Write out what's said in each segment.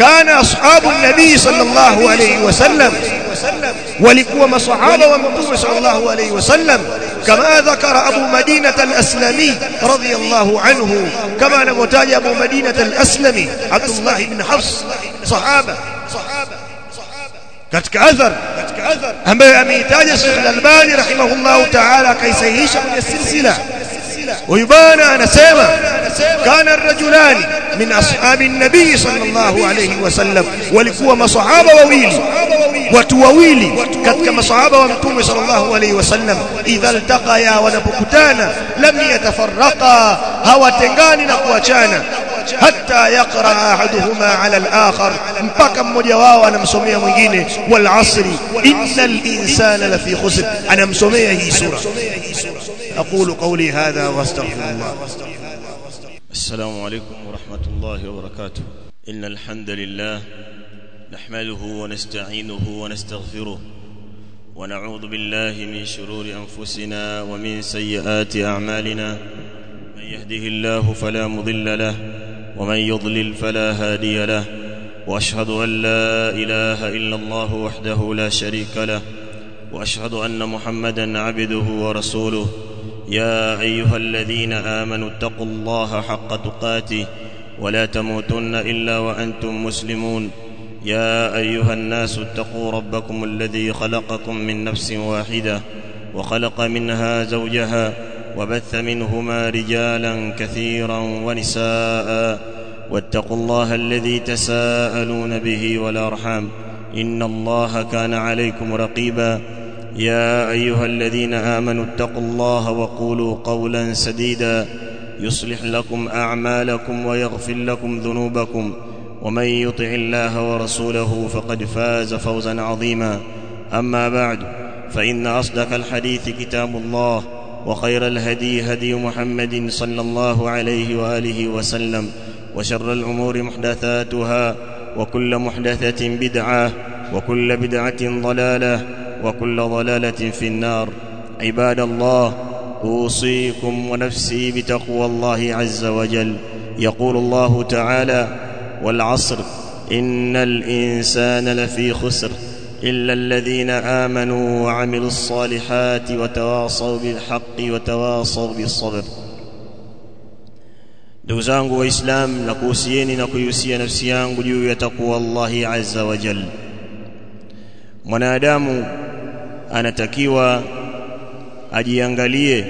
kana ashabu nabii sallallahu alayhi wasallam walikuwa masahaba wa mtume sallallahu alayhi wasallam كما ذكر أبو مدينة الأسلمي رضي الله عنه كما نمتاج أبو مدينة الأسلمي عبد الله بن حفص صحابة katika athar ambaye ameitaja Sheikh Al-Albani rahimahullahu ta'ala akaisahihisha kwenye silsila huyu bwana anasema kana rajulani min ashabi nabii sallallahu alayhi wasallam walikuwa masahaba wawili watu wawili katika masahaba wa mtume sallallahu alayhi wasallam idha altaqaya wanapokutana lam yatafarraqa hawatengani na kuachana hatta yaqra ahaduhuma ala al-akhar mpaka mmoja wao anamsomea mwingine wal asri innal insana lafi khusr anamsomea hii sura aqulu qawli hadha wastaghfirullah السلام عليكم ورحمة الله وبركاته إن الحمد لله نحمده ونستعينه ونستغفره ونعوذ بالله من شرور أنفسنا ومن سيئات أعمالنا من يهده الله فلا مضل له ومن يضلل فلا هادي له وأشهد أن لا إله إلا الله وحده لا شريك له وأشهد أن محمدا عبده ورسوله يا ايها الذين امنوا اتقوا الله حق تقاته ولا تموتن الا وانتم مسلمون يا ايها الناس اتقوا ربكم الذي خلقكم من نفس واحده وخلق منها زوجها وبث منهما رجالا كثيرا ونساء واتقوا الله الذي تساءلون به والارحام ان الله كان عليكم رقيبا يا ايها الذين امنوا اتقوا الله وقولوا قولا سديدا يصلح لكم اعمالكم ويغفر لكم ذنوبكم ومن يطع الله ورسوله فقد فاز فوزا عظيما اما بعد فان اصدق الحديث كتاب الله وخير الهدي هدي محمد صلى الله عليه واله وسلم وشر الامور محدثاتها وكل محدثه بدعه وكل بدعه ضلاله وكل ضلاله في النار عباد الله اوصيكم ونفسي بتقوى الله عز وجل يقول الله تعالى والعصر ان الانسان لفي خسر الا الذين امنوا وعملوا الصالحات وتواصوا بالحق وتواصوا بالصبر ndugu zangu waislamu na kuhusieni na kuihusia nafsi yangu juu ya takwa Allahi azza wa jalla mwanadamu anatakiwa ajiangalie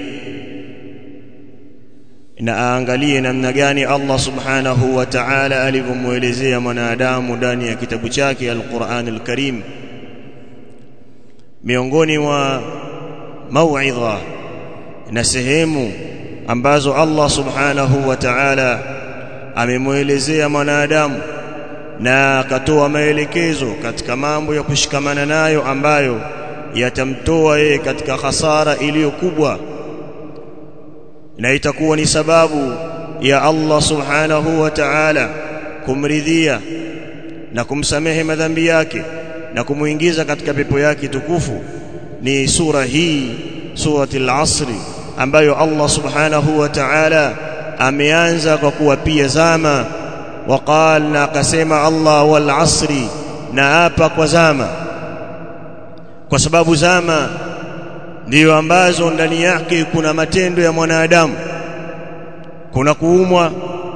na aangalie namna gani Allah subhanahu wa ta'ala alivyomuelezea mwanadamu ndani ya kitabu chake Al-Qur'an Al-Karim miongoni mwa mauidha na sehemu ambazo Allah subhanahu wa ta'ala amemuelezea mwanadamu na akatoa maelekezo katika mambo ya kushikamana nayo ambayo yatamtoa yeye katika hasara iliyo kubwa na itakuwa ni sababu ya Allah subhanahu wa ta'ala kumridhia na kumsamehe madhambi yake na kumuingiza katika pepo yake tukufu ni sura hii surati al-asri ambayo Allah subhanahu wa ta'ala ameanza kwa kuwapia zama waqal na akasema Allah wal asri na hapa kwa zama kwa sababu zama ndiyo ambazo ndani yake kuna matendo ya mwanadamu kuna kuumwa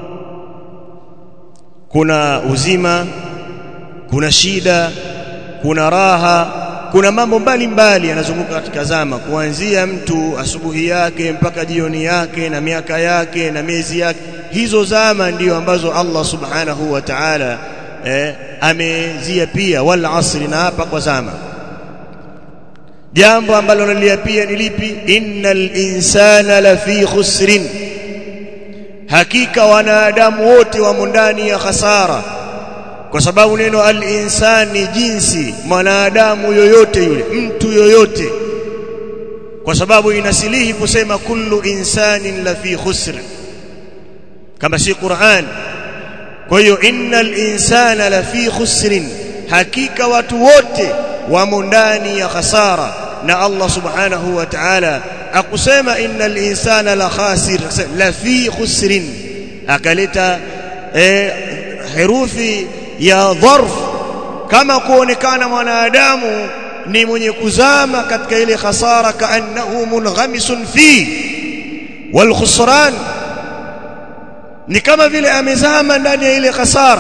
kuna uzima kuna shida kuna raha kuna mambo mbalimbali yanazunguka katika zama kuanzia mtu asubuhi yake mpaka jioni yake na miaka yake na miezi yake hizo zama ndiyo ambazo Allah subhanahu wa ta'ala eh, amezia pia wal asri na hapa kwa zama jambo ambalo naliapia ni lipi innal insana lafi khusrin hakika wanadamu wote wamo ndani ya hasara kwa sababu neno al-insan ni jinsi mwanadamu yoyote yule mtu yoyote kwa sababu inasilihi kusema kullu insanin lafi khusr kama si Qur'an kwa hiyo innal insana lafi khusrin hakika watu wote wamo ndani ya khasara na Allah subhanahu wa ta'ala akusema innal insana la khasir la fi khusrin akaleta eh, herufi ya dharf kama kuonekana mwanadamu ni mwenye kuzama katika ile khasara kaannahu munghamisun fi wal khusran ni kama vile amezama ndani ya ile khasara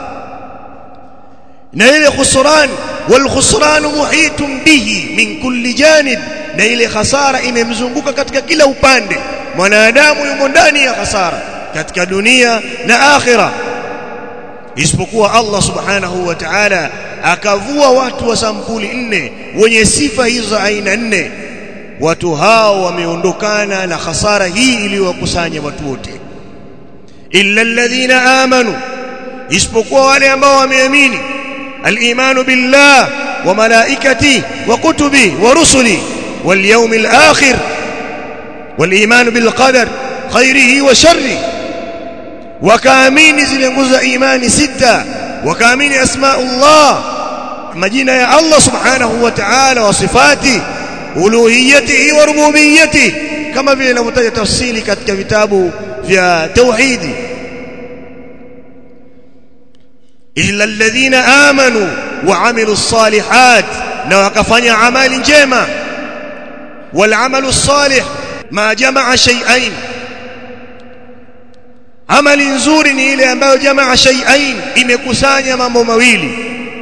na ile khusran wal khusran muhitun bihi min kulli janib na ile khasara imemzunguka katika kila upande mwanadamu yumo ndani ya khasara katika dunia na akhira isipokuwa Allah subhanahu wa ta'ala akavua watu wa sampuli nne wenye sifa hizo aina nne watu hao wameondokana na khasara hii iliyowakusanya watu wote illa alladhina amanu isipokuwa wale ambao wameamini الايمان بالله وملائكته وكتبه ورسله واليوم الاخر والايمان بالقدر خيره وشره وكامين zile nguzo imani sita wakaamini asmaullah majina ya Allah subhanahu wa ta'ala wa sifati uluhiyatihi wa rububiyyatihi kama vile inavyotaja tafsiri katika vitabu vya tauhidi illa alladhina amanu wa amilus salihat na wakafanya amali njema wal amalu salih ma jamaa shay'ain amali nzuri ni ile ambayo jamaa shay'ain imekusanya mambo mawili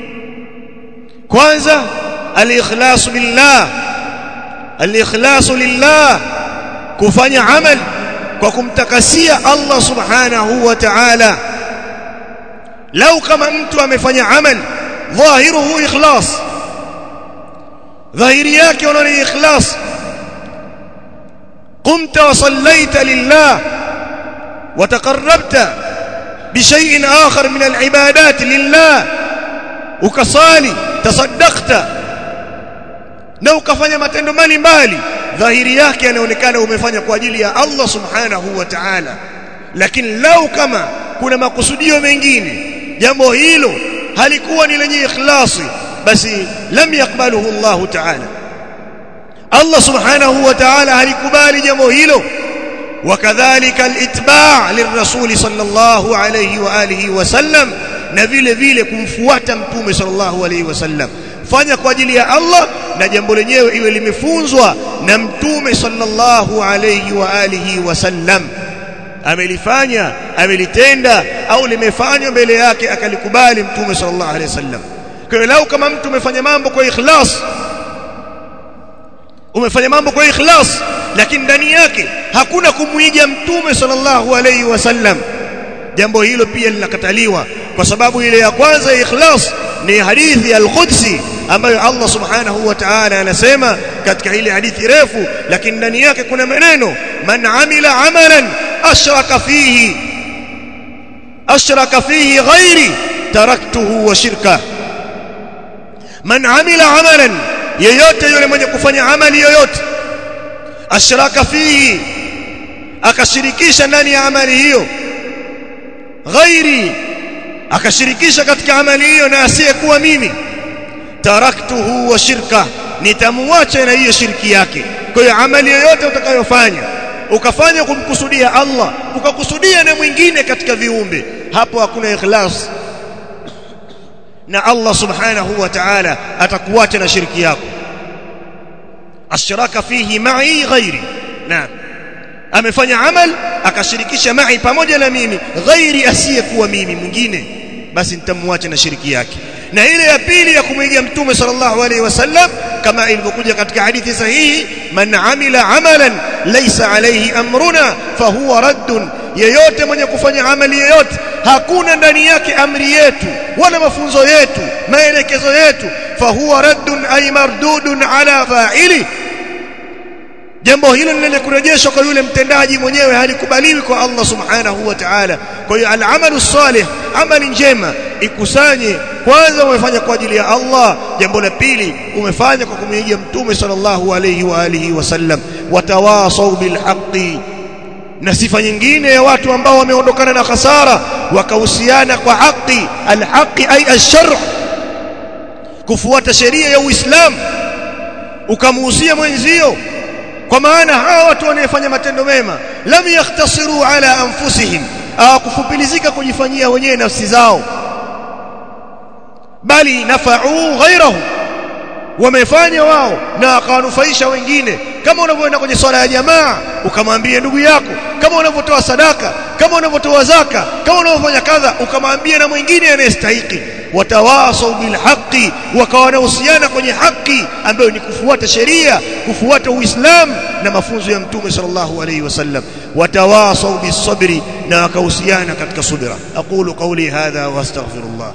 kwanza al-ikhlas billah al-ikhlas lillah kufanya amal kwa kumtakasia Allah subhanahu wa ta'ala lau kama mtu amefanya amal dhahiruhu ikhlas dhahiri yake unaona ni ikhlas قمت وصليت لله وتقربت بشيء آخر من العبادات لله ukasali tasaddaqta na ukafanya matendo mbalimbali dhahiri yake yanaonekana umefanya kwa ajili ya Allah subhanahu wa ta'ala lakini lau kama kuna makusudio mengine jambo hilo halikuwa ni lenye ikhlasi basi lam yakbaluhu Allah ta'ala Allah subhanahu wa ta'ala halikubali jambo hilo وكذلك الاتباع للرسول صلى الله عليه واله وسلم na vile vile kumfuata mtume sallallahu alaihi wasallam fanya kwa ajili ya Allah na jambo lenyewe iwe limefunzwa na mtume sallallahu alaihi wa alihi wasallam amelifanya amelitenda au limefanywa mbele yake akalikubali mtume sallallahu alaihi wasallam kwa hiyo lau kama mtu umefanya mambo kwa ikhlas umefanya mambo kwa ikhlas lakini ndani yake hakuna kumuiga mtume sallallahu alaihi wasallam jambo hilo pia linakataliwa kwa sababu ile ya kwanza ikhlas ni hadithi al-Qudsi ambayo Allah subhanahu wa ta'ala anasema katika ile hadithi refu lakini ndani yake kuna maneno man amila amalan ashraka fihi ashraka fihi ghairi taraktuhu wa shirka man amila amalan yeyote yule mwenye kufanya amali yoyote ashraka fihi akashirikisha ndani ya amali hiyo ghairi akashirikisha katika amali hiyo na asiyekuwa mimi taraktuhu wa shirka nitamwacha na hiyo shirki yake kwa hiyo amali yoyote utakayofanya ukafanya kumkusudia Allah ukakusudia na mwingine katika viumbe hapo hakuna ikhlas na Allah subhanahu wa ta'ala atakuacha na shirki yako ashraka fihi ma'i ghairi naam amefanya amal akashirikisha ma'i pamoja na mimi ghairi asiyekuwa mimi mwingine basi nitamwacha na shiriki yake na ile ya pili ya kumwiga mtume sallallahu alaihi wasallam kama ilivyokuja katika hadithi sahihi man amila amalan laysa alayhi amruna fahuwa raddun yeyote mwenye kufanya amali yeyote hakuna ndani yake amri yetu wala mafunzo yetu maelekezo yetu fahuwa raddun ay mardudun ala fa'ili jambo hilo lile kurejeshwa kwa yule mtendaji mwenyewe halikubaliwi kwa Allah subhanahu wa ta'ala kwa hiyo al-amalu salih amali njema ikusanye kwanza umefanya kwa ajili ya Allah jambo la pili umefanya kwa kumwigia mtume sallallahu alayhi wa alihi wasallam watawasau bilhaqqi na sifa nyingine ya watu ambao wameondokana na khasara wakahusiana kwa haki alhaqi ay ash-shar' kufuata sheria ya Uislamu ukamuhusia mwenzio kwa maana hawa watu wanaofanya matendo mema lam yakhtasiru ala anfusihim hawakufupilizika kujifanyia wenyewe nafsi zao bali nafa'u ghairahu wamefanya wao na akawanufaisha wengine kama unavyoenda kwenye swala ya jamaa ukamwambia ndugu yako kama unavyotoa sadaka kama unavyotoa zaka kama unavyofanya kadha ukamwambia na mwingine anayestahiki watawasau bilhaqi wakawa wanahusiana kwenye haki ambayo ni kufuata sheria kufuata uislamu na mafunzo ya mtume sallallahu alayhi wasallam watawasau bisabri na wakahusiana katika subira aqulu qawli hadha wastaghfirullah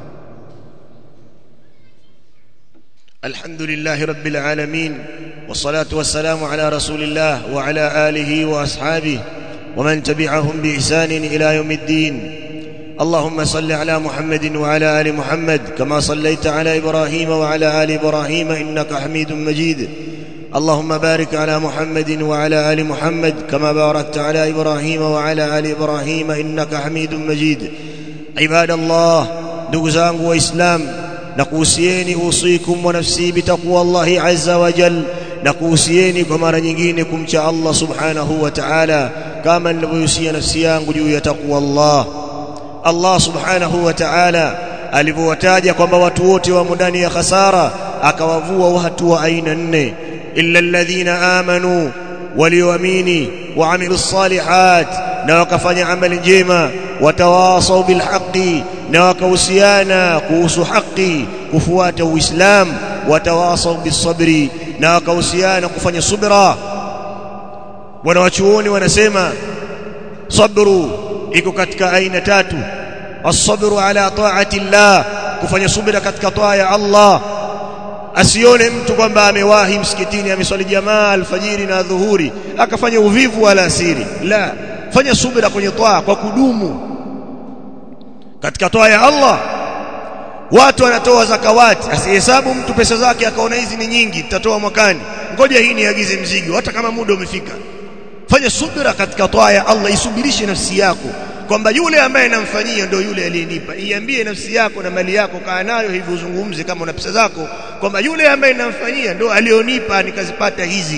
الحمد لله رب العالمين والصلاة والسلام على رسول الله وعلى آله وأصحابه ومن تبعهم بإحسان إلى يوم الدين اللهم صل على محمد وعلى آل محمد كما صليت على إبراهيم وعلى آل إبراهيم إنك حميد مجيد اللهم بارك على محمد وعلى آل محمد كما باركت على إبراهيم وعلى آل إبراهيم إنك حميد مجيد عباد الله نقزان وإسلام nakuhusieni usikum wa nafsi bitaqwa Allahi azza wa jal nakuhusieni kwa mara nyingine kumcha Allah subhanahu wa ta'ala kama nilivyohusia nafsi yangu juu ya taqwa Allah Allah subhanahu wa ta'ala alivyowataja kwamba watu wote wamo ndani ya khasara akawavua watu wa aina nne illa alladhina amanu walioamini waamilu salihat na wakafanya amali njema watawasau bilhaqi na wakahusiana kuhusu haki kufuata uislamu watawasau bisabri na wakahusiana kufanya subra wanawachuoni wanasema sabru iko katika aina tatu as-sabru ala ta'ati llah kufanya subira katika taa ya Allah asione mtu kwamba amewahi msikitini ameswali jamaa alfajiri na dhuhuri akafanya uvivu wala asiri la fanya subira kwenye taa kwa kudumu katika toa ya Allah watu wanatoa zakawati asihesabu mtu pesa zake akaona hizi ni nyingi tutatoa mwakani ngoja hii niagize mzigo hata kama muda umefika fanya subira katika toa ya Allah isubirishe nafsi yako kwamba yule ambaye namfanyia ndio yule aliyenipa iambie nafsi yako na mali yako kaa nayo hivi uzungumze kama una pesa zako kwamba yule ambaye namfanyia ndio alionipa nikazipata hizi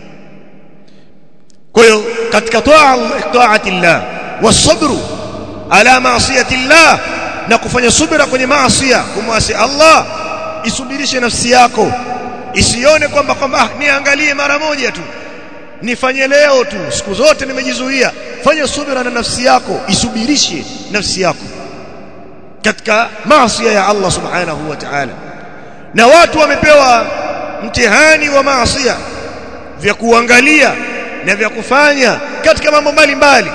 kwa hiyo katika taati llah wasabru ala maasiyati llah na kufanya subira kwenye maasiya kumwasi Allah isubirishe nafsi yako isione kwamba kwamba ah, niangalie mara moja tu nifanye leo tu siku zote nimejizuia fanya subira na nafsi yako isubirishe nafsi yako katika maasiya ya Allah subhanahu wa ta'ala na watu wamepewa mtihani wa maasiya vya kuangalia na vya kufanya katika mambo mbalimbali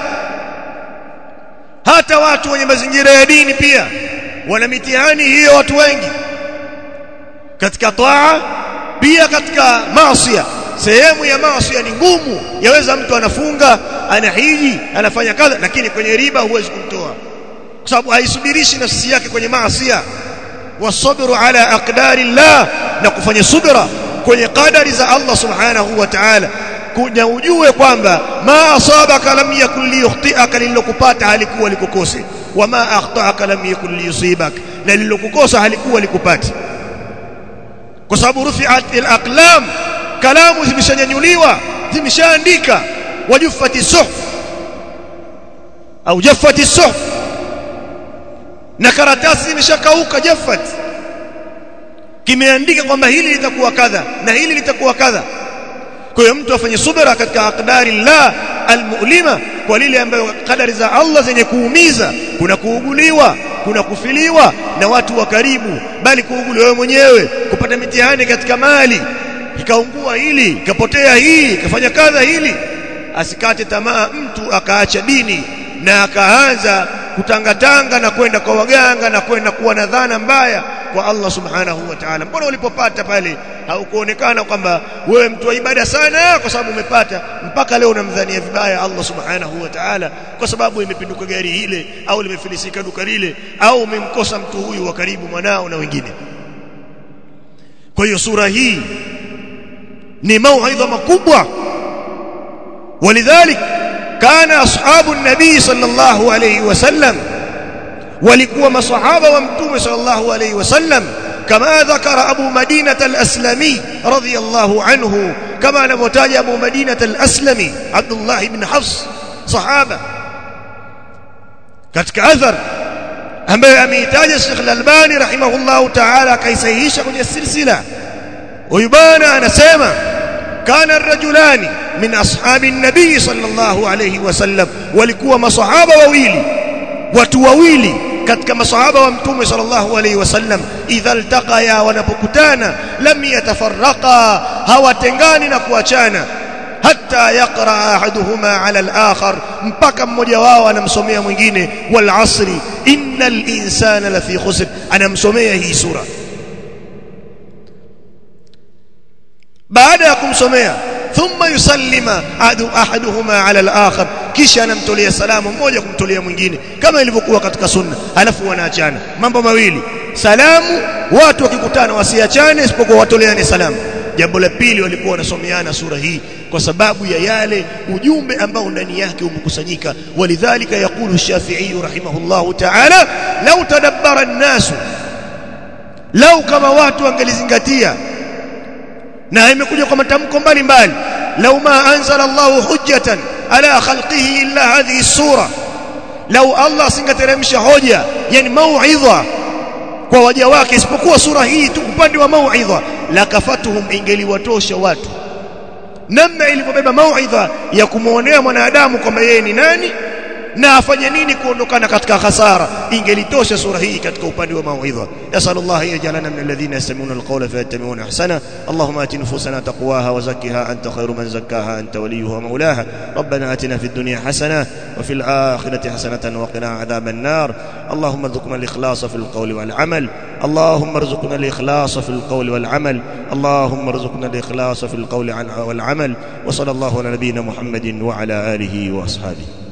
hata watu wenye mazingira ya dini pia wana mitihani hiyo watu wengi katika taa pia katika maasiya sehemu ya maasiya ni ngumu yaweza mtu anafunga anahiji anafanya kadha lakini kwenye riba huwezi kumtoa kwa sababu haisubirishi nafsi yake kwenye maasiya wasabru ala aqdari llah na kufanya subra kwenye qadari za Allah subhanahu wa ta'ala kuja ujue kwamba ma asabaka lam yakun liyukhtiaka lilokupata halikuwa likukose wama akhtaaka lam yakun liyusibak na lilokukosa halikuwa likupati kwa sababu rufi'at al-aqlam kalamu zimeshanyanyuliwa zimeshaandika wajuffati suhuf au jaffati suhuf na karatasi zimeshakauka jaffat kimeandika kwamba hili litakuwa kadha na hili litakuwa kadha kwa hiyo mtu afanye subira katika aqdari llah almu'lima kwa lile ambayo kadari za Allah zenye kuumiza kuna kuuguliwa kuna kufiliwa na watu wa karibu bali kuuguliwa wewe mwenyewe kupata mitihani katika mali ikaungua hili ikapotea hii ikafanya kadha hili asikate tamaa mtu akaacha dini na akaanza kutangatanga na kwenda kwa waganga na kwenda kuwa na dhana mbaya kwa Allah subhanahu wa ta'ala mbona ulipopata pale haukuonekana kwamba wewe mtu wa ibada sana kwa sababu umepata mpaka leo unamdhania vibaya Allah subhanahu wa ta'ala kwa sababu imepinduka gari ile au limefilisika duka lile au umemkosa mtu huyu wa karibu mwanao na wengine kwa hiyo sura hii ni mauidha makubwa ولذلك كان أصحاب النبي صلى الله عليه وسلم walikuwa masahaba wa mtume sallallahu alayhi wasallam kama dhakara abu madinah al-aslami radiyallahu anhu kama anavyotaja abu madinah al-aslami abdullah ibn hafs sahaba katika athar ambaye ameitaja Sheikh Al-Albani rahimahullahu ta'ala akaisahihisha kwenye silsila huyu bwana anasema kana rajulani min ashabi nabii sallallahu alayhi wasallam walikuwa masahaba wawili watu wawili katika masahaba wa mtume sallallahu alayhi wasallam idha altaqaya wanapokutana lam yatafarraqa hawatengani na kuachana hatta yaqra ahaduhuma ala al-akhar mpaka mmoja wao anamsomea mwingine wal asri innal insana lafi khusr anamsomea hii sura baada ya kumsomea thumma yusallima adu ahaduhuma ala al-akhar kisha anamtolea salamu mmoja kumtolea mwingine kama ilivyokuwa katika sunna alafu wanaachana mambo mawili salamu watu wakikutana wasiachane isipokuwa watoleane salamu jambo la pili walikuwa wanasomeana sura hii kwa sababu ya yale ujumbe ambao ndani yake umekusanyika walidhalika yaqulu shafi'i rahimahullahu ta'ala law tadabbara an-nas lau kama watu wangelizingatia na imekuja kwa matamko mbalimbali lau ma anzala Allahu hujjatan ala khalqihi illa hadhihi sura lau Allah singateremsha hoja yani mauidha kwa waja wake isipokuwa sura hii tu upande wa mauidha lakafatuhum ingeliwatosha watu namna ilivyobeba mauidha ya kumuonea mwanadamu kwamba yeye ni nani na afanye nini kuondokana katika hasara ingelitosha sura hii katika upande wa mauidha nasallallahu yajalana min alladhina yastami'una alqawla fayattabi'una ahsana allahumma ati nufusana taqwaha wa zakkiha anta khayru man zakkaha anta waliyuha wa mawlaha rabbana atina fid dunya hasana wa fil akhirati hasanatan wa qina adhaban nar اللهم ارزقنا الإخلاص في القول والعمل اللهم ارزقنا الإخلاص في القول والعمل اللهم ارزقنا الإخلاص في القول والعمل وصلى الله على نبينا محمد وعلى آله وأصحابه